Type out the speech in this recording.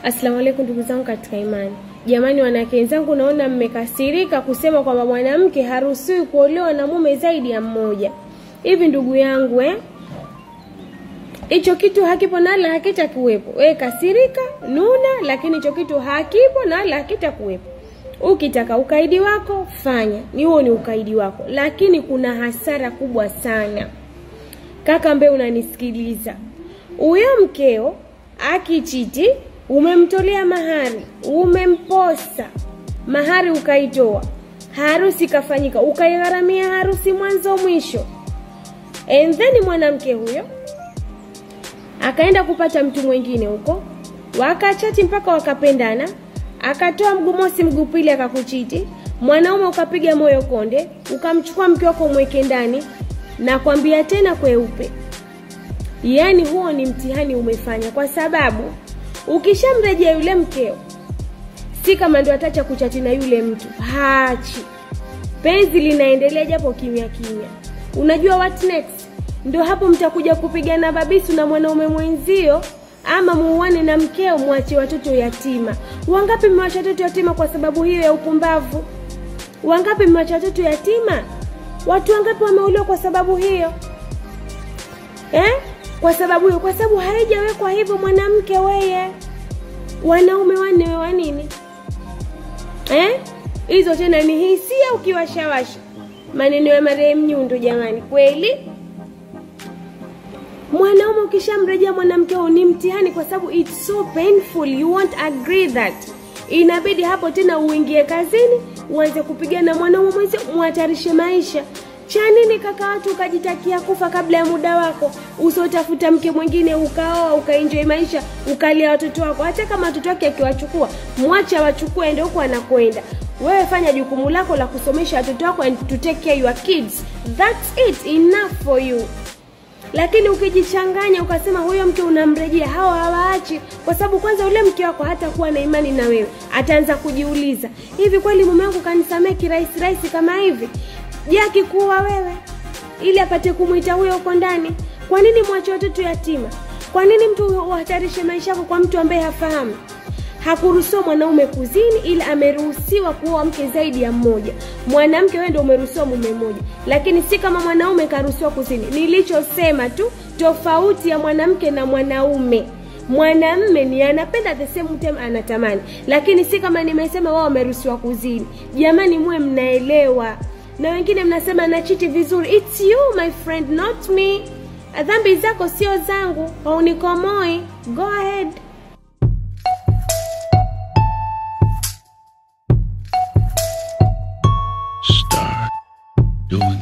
Asalamu alaykum ndugu zangu katika imani. Jamani, wanawake wenzangu, naona mmekasirika kusema kwamba mwanamke haruhusiwi kuolewa na mume zaidi ya mmoja. Hivi ndugu yangu eh? Hicho kitu hakipo na wala hakitakuwepo. Wewe kasirika, nuna, lakini hicho kitu hakipo na wala hakitakuwepo. Ukitaka ukaidi wako fanya, ni huo ni ukaidi wako, lakini kuna hasara kubwa sana. Kaka ambaye unanisikiliza, huyo mkeo akichiti, umemtolea mahari, umemposa mahari, ukaitoa, harusi ikafanyika, ukaigharamia harusi mwanzo mwisho, and then mwanamke huyo akaenda kupata mtu mwingine huko, wakachati mpaka wakapendana, akatoa mguu mosi mguu pili akakuchiti, mwanaume ukapiga moyo konde, ukamchukua mke wako umweke ndani, na kwambia tena kweupe, yaani huo ni mtihani umefanya, kwa sababu ukishamrejea yule mkeo, si kama ndo atacha kuchati na yule mtu, haachi. Penzi linaendelea japo kimya kimya. Unajua what next? Ndo hapo mtakuja kupigana babisu na mwanaume mwenzio, ama muuane na mkeo, mwache watoto yatima. Wangapi mmewacha watoto yatima kwa sababu hiyo ya upumbavu? Wangapi mmewacha watoto yatima? Watu wangapi wameolewa kwa sababu hiyo eh? Kwa sababu hiyo, kwa sababu haijawekwa hivyo. Mwanamke weye, wanaume wanne wa nini eh? Hizo tena ni hisia, ukiwashawasha maneno ya marehemu Nyundo. Jamani, kweli mwanaume ukishamrejea mwanamke huo ni mtihani, kwa sababu it's so painful, you won't agree that. Inabidi hapo tena uingie kazini, uanze kupigana mwanaume mwenzio, muhatarishe maisha. Cha nini kaka watu ukajitakia kufa kabla ya muda wako, usiotafuta mke mwingine ukaoa ukaenjoy maisha ukalia watoto wako. Hata kama watoto wake akiwachukua, mwache awachukue, ndio huko anakwenda. Wewe fanya jukumu lako la kusomesha watoto wako and to take care your kids, that's it, enough for you lakini ukijichanganya ukasema huyo mke unamrejea, hawa hawaachi, kwa sababu kwanza ule mke wako hata kuwa na imani na wewe, ataanza kujiuliza, hivi kweli mume wangu kanisamee kirahisi rahisi kama hivi? Je, akikuwa wewe ili apate kumwita huyo uko ndani? Kwa nini mwache watoto yatima? Kwa nini mtu uhatarishe maisha yako kwa mtu ambaye hafahamu? Hakuruhusiwa mwanaume kuzini, ila ameruhusiwa kuoa mke zaidi ya mmoja. Mwanamke wewe ndio umeruhusiwa mume mmoja, lakini si kama mwanaume karuhusiwa kuzini. Nilichosema tu tofauti ya mwanamke na mwanaume, mwanamme ni anapenda the same time anatamani, lakini si kama nimesema wao wameruhusiwa kuzini. Jamani, muwe mnaelewa. Na wengine mnasema nachiti vizuri, it's you my friend, not me. Dhambi zako sio zangu, haunikomoi. Go ahead. Start doing